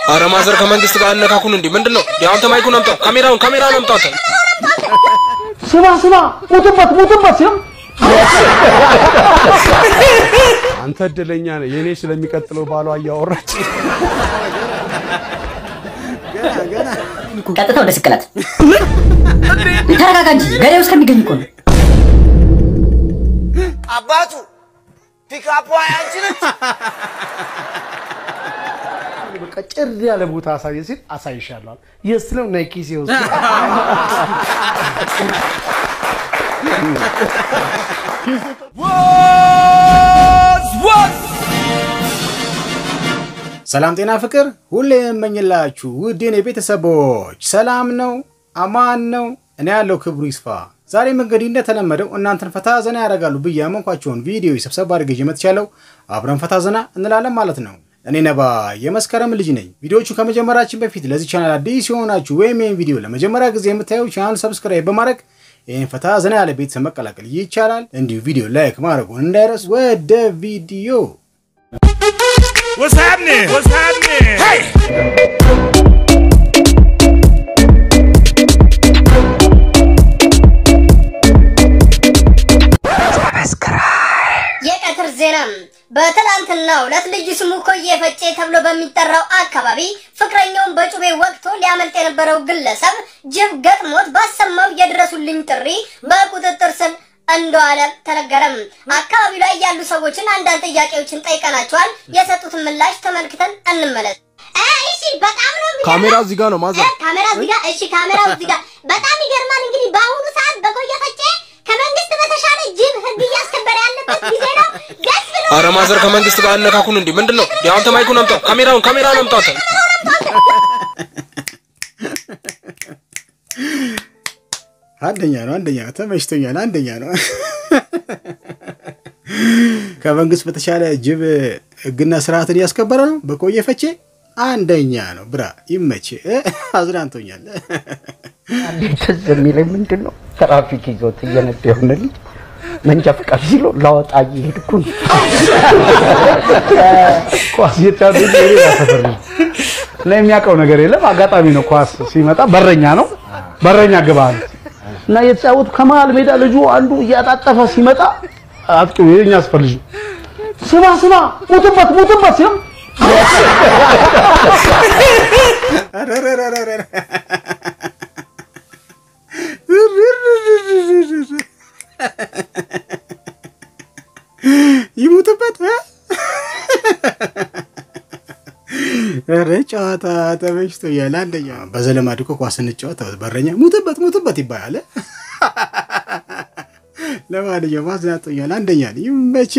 አረ ማዘር ከመንግስት ጋር አነካኩን እንዴ? ምንድን ነው አንተ? ማይኩን አምጣው፣ ካሜራውን ካሜራውን አምጣው። አንተ ስማ ስማ፣ ሙትበት ሙትበት ሲል አንተ እድለኛ ነህ። የኔ ስለሚቀጥለው ባሏ እያወራች ቀጥታ ወደ ስቅላት። ተረጋጋ እንጂ ገዳዩ እስከሚገኝ እኮ ነው። አባቱ ፒካፖ አንቺ ነች። በቃ ጭር ያለ ቦታ አሳየ ሲል አሳይሻለሁ። የስ ነው ነይ ኪሴ ውስጥ ሰላም ጤና ፍቅር ሁሌ የምመኝላችሁ ውድ የኔ ቤተሰቦች ሰላም ነው፣ አማን ነው። እኔ ያለው ክብሩ ይስፋ። ዛሬም እንግዲህ እንደተለመደው እናንተን ፈታ ዘና ያደርጋሉ ብዬ ያመንኳቸውን ቪዲዮ ሰብሰብ አድርጌ ይዤ መጥቻለሁ። አብረን ፈታ ዘና እንላለን ማለት ነው። እኔ ነባ የመስከረም ልጅ ነኝ። ቪዲዮቹ ከመጀመራችን በፊት ለዚህ ቻናል አዲስ የሆናችሁ ወይም ይህን ቪዲዮ ለመጀመሪያ ጊዜ የምታዩ ቻናል ሰብስክራይብ በማድረግ ይህን ፈታ ዘና ያለ ቤተሰብ መቀላቀል ይቻላል። እንዲሁ ቪዲዮ ላይክ ማድረጉን እንዳይረስ። ወደ ቪዲዮ What's happening? What's happening? Hey! የቀትር ዜና በትላንትናው ዕለት ልዩ ስሙ ኮዬ ፈጬ ተብሎ በሚጠራው አካባቢ ፍቅረኛውን በጩቤ ወቅቶ ሊያመልጥ የነበረው ግለሰብ ጅብ ገጥሞት ባሰማው የድረሱልኝ ጥሪ በቁጥጥር ስር እንደዋለ ተነገረም። አካባቢው ላይ ያሉ ሰዎችን አንዳንድ ጥያቄዎችን ጠይቀናቸዋል። የሰጡትን ምላሽ ተመልክተን እንመለስ። እሺ፣ በጣም ነው የሚገርመው። ካሜራ እዚህ ጋር ነው ማዘር። ካሜራ እዚህ ጋር። እሺ፣ ካሜራው እዚህ ጋር። በጣም ይገርማል። እንግዲህ በአሁኑ ሰዓት በኮየ ፈጬ ከመንግስት በተሻለ ጅብ ህግ እያስከበረ ያለበት ጊዜ ነው። ደስ ብሎ አረ ማዘር ከመንግስት ጋር አነካኩን እንዴ? ምንድን ነው አንተ? ማይኩን አምጣው፣ ካሜራውን ካሜራውን አምጣው። አንተ አንደኛ ነው፣ አንደኛ ነው። ተመችቶኛል። አንደኛ ነው። ከመንግስት በተሻለ ጅብ ህግና ስርዓትን እያስከበረ ነው። በኮየ ፈቼ አንደኛ ነው። ብራ ይመች። አዝናንቶኛል። ትዝ የሚለኝ ምንድን ነው ትራፊክ ይዞት እየነዳ የሆነ ልጅ መንጃ ፈቃድ ሲሎ ላወጣ እየሄድኩ ነው። ኳስ የጫሉ ሌላ ሰፈር ነው እና የሚያውቀው ነገር የለም። አጋጣሚ ነው ኳስ ሲመጣ በረኛ ነው በረኛ ግባ አለ እና የተጫወቱ ከመሀል ሜዳ ልጁ አንዱ እያጣጠፈ ሲመጣ አጥቂው የኛ ሰፈር ልጅ ስማ ስማ ሙትበት ሙትበት ሲል ይሙትበት። ኧረ ጨዋታ ተመችቶኛል። አንደኛ በዘለማድ እኮ ኳስ ስንጫወት በረኛ ሙትበት ሙትበት ይባላል። ለማንኛውም አዝናንቶኛል። አንደኛ ነኝ። ይመች።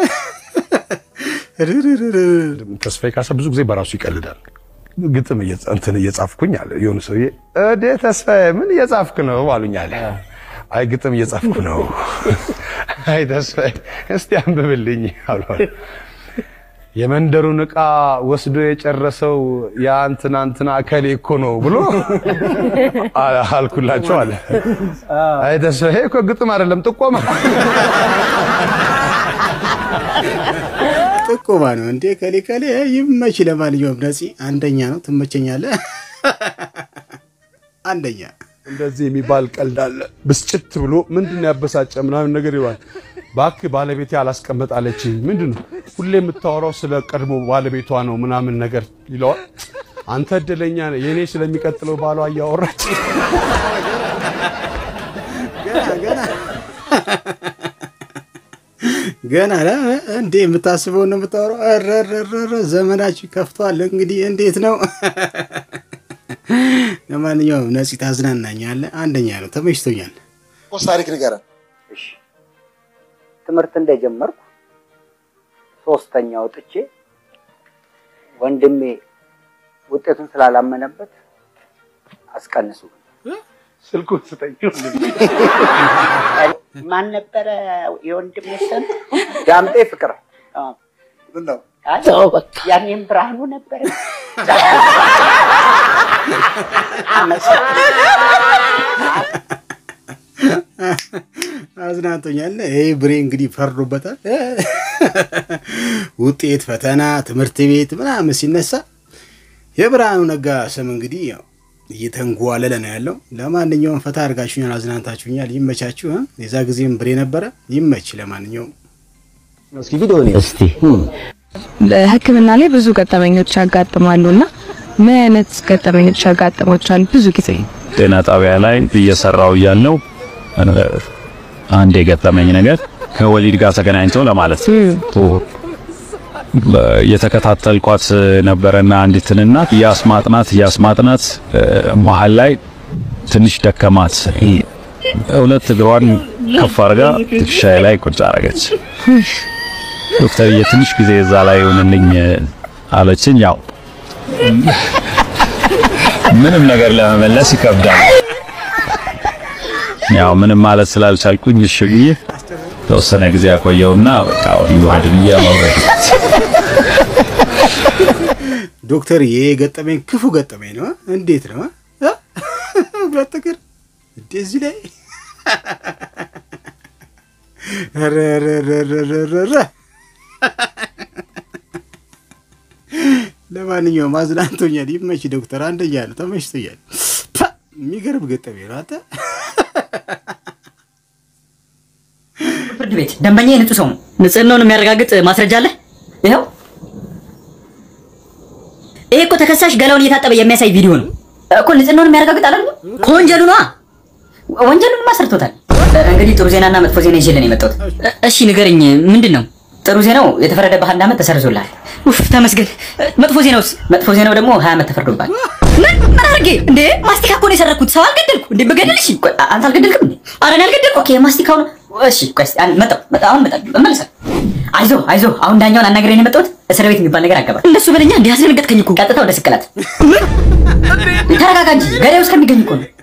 ተስፋዬ ካሳ ብዙ ጊዜ በራሱ ይቀልዳል። ግጥም እየጻ- እንትን እየጻፍኩኝ አለ የሆነ ሰውዬ እዴ ተስፋዬ ምን እየጻፍክ ነው አሉኝ አለ። አይ ግጥም እየጻፍኩ ነው። አይ ተስፋዬ እስቲ አንብብልኝ አሉ። የመንደሩን ዕቃ ወስዶ የጨረሰው ያ እንትና እንትና እከሌ እኮ ነው ብሎ አ- አልኩላቸው አለ። አይ ተስፋዬ እኮ ግጥም አይደለም ጥቆማ ጥቆማ ነው እንዴ? ከሌ ከሌ ይመች። ለማንኛውም ነፂ አንደኛ ነው። ትመቸኛለህ። አንደኛ እንደዚህ የሚባል ቀልድ አለ። ብስጭት ብሎ ምንድን ነው ያበሳጨ ምናምን ነገር ይሏል። እባክህ ባለቤቴ አላስቀምጣለችኝ። ምንድን ነው ሁሌ የምታወራው ስለ ቀድሞ ባለቤቷ ነው ምናምን ነገር ይለዋል። አንተ እድለኛ ነህ፣ የእኔ ስለሚቀጥለው ባሏ እያወራች ገና ገና ገና ለ እንዴ የምታስበው ነው የምታወራው። ኧረ ኧረ ኧረ ዘመናችን ከፍቷል። እንግዲህ እንዴት ነው? ለማንኛውም ነፂ ታዝናናኛለህ። አንደኛ ነው። ተመችቶኛል። ፖስት ታሪክ ንገረን። ትምህርት እንደጀመርኩ ሶስተኛ ወጥቼ ወንድሜ ውጤቱን ስላላመነበት አስቀንሱ። ስልኩን ስጠኝ። ማን ነበረ የወንድሜ ስም? ዳምጤ ፍቅር። አዎ። ምን ነው አይ፣ ያኔም ብርሃኑ ነበረ። አዝናንቶኛል። ይህ ብሬ እንግዲህ ፈርዶበታል። ውጤት፣ ፈተና፣ ትምህርት ቤት ምናምን ሲነሳ የብርሃኑ ነጋ ስም እንግዲህ ያው እየተንጓለለ ነው ያለው። ለማንኛውም ፈታ አድርጋችሁኛል፣ አዝናንታችሁኛል። ይመቻችሁ። እ? የዛ ጊዜም ብሬ ነበረ። ይመች። ለማንኛውም እስኪ ቪዲዮ እስቲ ሕክምና ላይ ብዙ ገጠመኞች ያጋጥማሉ እና ምን አይነት ገጠመኞች ያጋጥሞቻል? ብዙ ጊዜ ጤና ጣቢያ ላይ እየሰራው እያለው አንድ የገጠመኝ ነገር ከወሊድ ጋር ተገናኝቶ ለማለት የተከታተልኳት ነበረና አንዲትን እናት እያስማጥናት እያስማጥናት መሀል ላይ ትንሽ ደከማት። ሁለት እግሯን ከፍ አድርጋ ትከሻዬ ላይ ቁጭ አረገች። ዶክተርዬ ትንሽ ጊዜ እዛ ላይ ይሁንልኝ አለችኝ። ያው ምንም ነገር ለመመለስ ይከብዳል። ያው ምንም ማለት ስላልቻልኩኝ እሺ ብዬ ተወሰነ ጊዜ ያቆየውና በቃ ይዋድ ብዬ አወረድ ዶክተር ይሄ ገጠመኝ ክፉ ገጠመኝ ነው። እንዴት ነው እ? ሁለት እግር እንደዚህ ላይ ኧረ ኧረ ኧረ ኧረ ኧረ ኧረ። ለማንኛውም አዝናንቶኛል። ይመች ዶክተር፣ አንደኛ ነው፣ ተመችቶኛል። ፓ! የሚገርም ገጠመኝ ነው። አንተ ፍርድ ቤት ደንበኛ የንጹህ ሰው ነው። ንጽህናውን የሚያረጋግጥ ማስረጃ አለ? ይኸው ይሄ እኮ ተከሳሽ ገላውን እየታጠበ የሚያሳይ ቪዲዮ ነው እኮ። ንጽህናውን የሚያረጋግጥ አለ ከወንጀሉ ነዋ። ወንጀሉን ማሰርቶታል። እንግዲህ ጥሩ ዜናና መጥፎ ዜና ይዤልን የመጣሁት። እሺ ንገረኝ፣ ምንድን ነው? ጥሩ ዜናው የተፈረደብህ አንድ ዓመት ተሰርዞልሃል። ኡፍ ተመስገን። መጥፎ ዜናውስ? መጥፎ ዜናው ደግሞ ሀያ ዓመት ተፈርዶብሃል። ምን ምን አድርጌ እንዴ? ማስቲካ እኮ ነው የሰረኩት። ሰው አልገደልኩ እንዴ? በገደል እሺ፣ ቆይ፣ አንተ አልገደልክም እንዴ? ኧረ እኔ አልገደልኩም። ኦኬ፣ ማስቲካው ነው እሺ። ቆይ እስኪ አንድ መጣሁ መጣሁ፣ አሁን መጣሁ፣ እመለሳለሁ። አይዞህ አይዞህ፣ አሁን ዳኛውን አናግረኝ ነው የመጣሁት። እስር ቤት የሚባል ነገር አገባ። እንደሱ በለኛ እንዴ? አስደነገጥከኝ እኮ። ቀጥታ ወደ ስቅላት። ተረጋጋ እንጂ ገዳዩ እስከሚገኝ እኮ ነው።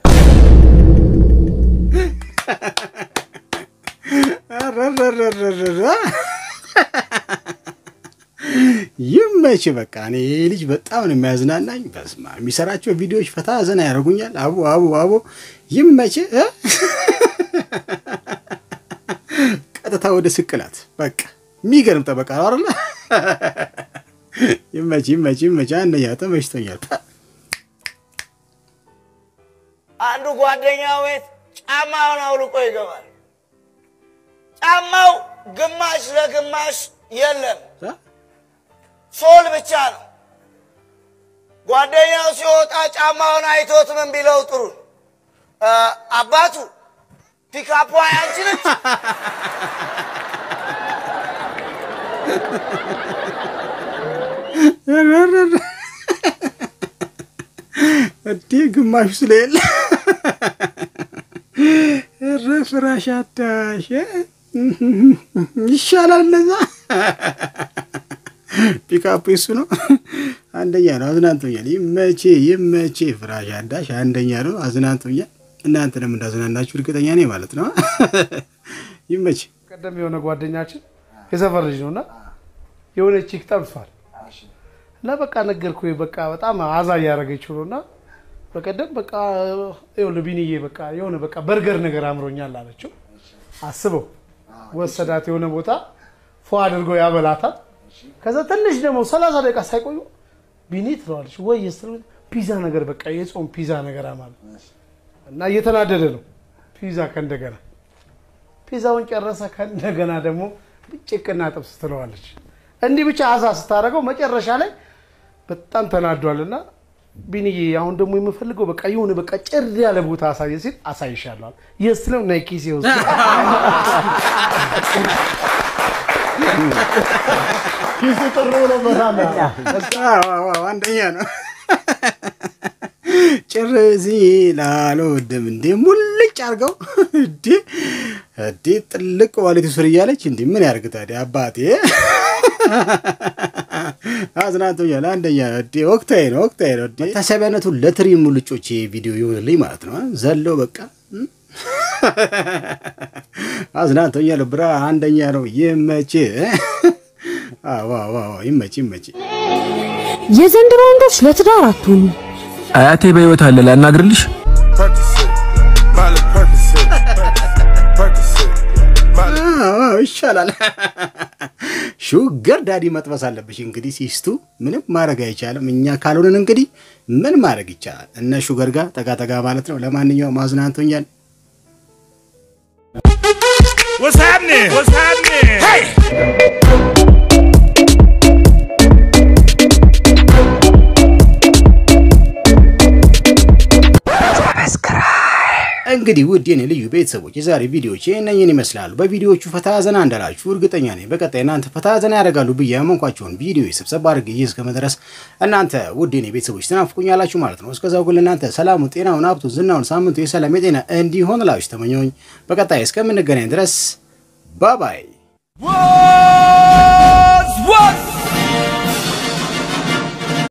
ይመች በቃ እኔ ይሄ ልጅ በጣም ነው የሚያዝናናኝ። በስማ የሚሰራቸው ቪዲዮዎች ፈታ ዘና ያደርጉኛል። አቦ አቦ አቦ ይመች። እ? ቀጥታ ወደ ስቅላት በቃ የሚገርም ጠበቃ ነው አይደለ? ይመች ይመች ይመች። አንደኛ ተመችቶኛል። አንዱ ጓደኛው ቤት ጫማውን አውልቆ ይገባል። ጫማው ግማሽ ለግማሽ የለም፣ ሶል ብቻ ነው። ጓደኛው ሲወጣ ጫማውን አይቶት ምን ቢለው ጥሩ እ፣ አባቱ ፒካፖ ያንቺ ነች? እዴ ግማሹ ስለሌለ እረ ፍራሽ አዳሽ ይሻላል። እነዛ ፒካፕ እሱ ነው። አንደኛ ነው። አዝናንቶኛል። ይመቼ ይመቼ። ፍራሽ አዳሽ አንደኛ ነው። አዝናንቶኛል። እናንተንም እንዳዝናናችሁ እርግጠኛ ነኝ ማለት ነው። ይመች። ቀደም የሆነ ጓደኛችን የሰፈር ልጅ ነውና የሆነ ቺክ ጠብሷል እና በቃ ነገርኩ በቃ በጣም አዛ እያደረገችው ነው እና በቀደም በቃ ይኸውልህ ቢኒዬ በቃ የሆነ በቃ በርገር ነገር አምሮኛል አለችው። አስበው ወሰዳት የሆነ ቦታ ፎ አድርጎ ያበላታል። ከዛ ትንሽ ደግሞ ሰላሳ ደቂቃ ሳይቆዩ ቢኒ ትለዋለች ወይ ስትል ፒዛ ነገር በቃ የጾም ፒዛ ነገር አማለ እና እየተናደደ ነው ፒዛ ከእንደገና ፒዛውን ጨረሰ። ከእንደገና ደግሞ ጭቅና ጥብስ ትለዋለች። እንዲህ ብቻ አዛ ስታደርገው መጨረሻ ላይ በጣም ተናዷልና ቢኒዬ አሁን ደግሞ የምፈልገው በቃ የሆነ በቃ ጭር ያለ ቦታ አሳየ ሲል አሳይሻለሁ። የስ ነው ናይ ኪሴ ውስጥ ኪሱ ጥሩ ነው በጣም አንደኛ ነው። ጭር ሲላልወድም እንዴ ሙልጭ አድርገው እንዴ እንዴ ጥልቅ ዋሌቱ ስር እያለች እንዴ ምን ያርግ ታዲያ አባቴ አዝናንቶኛል። አንደኛ ነው እንዴ ወቅታዊ ነው ወቅታዊ ነው እንዴ መታሰቢያነቱ ለትሪ ሙልጮች ቪዲዮ ይሆንልኝ ማለት ነው። ዘለው በቃ አዝናንቶኛል። ብራ አንደኛ ነው። ይመች አዎ አዎ ይመች ይመች። የዘንድሮ ወንዶች ለትዳር አትሆኑ። አያቴ በህይወት አለ ላናግርልሽ? አዎ ይሻላል። ሹገር ዳዲ መጥበስ አለብሽ። እንግዲህ ሲስቱ ምንም ማድረግ አይቻልም። እኛ ካልሆንን እንግዲህ ምን ማድረግ ይቻላል? እነ ሹገር ጋር ጠጋ ጠጋ ማለት ነው። ለማንኛውም አዝናንቶኛል። What's happening? What's happening? Hey! እንግዲህ ውድ የኔ ልዩ ቤተሰቦች የዛሬ ቪዲዮዎች እነኝን ይመስላሉ። በቪዲዮዎቹ ፈታ ዘና እንዳላችሁ እርግጠኛ ነኝ። በቀጣይ እናንተ ፈታ ዘና ያደርጋሉ ብዬ ያመንኳቸውን ቪዲዮ ስብሰባ አድርጌ ይዤ እስከመድረስ እናንተ ውድ የኔ ቤተሰቦች ትናፍቁኛላችሁ ማለት ነው። እስከዛው ግን እናንተ ሰላሙን፣ ጤናውን፣ ሀብቱን፣ ዝናውን ሳምንቱ የሰላም የጤና እንዲሆን ላችሁ ተመኘሁኝ። በቀጣይ እስከምንገናኝ ድረስ ባባይ What's, what's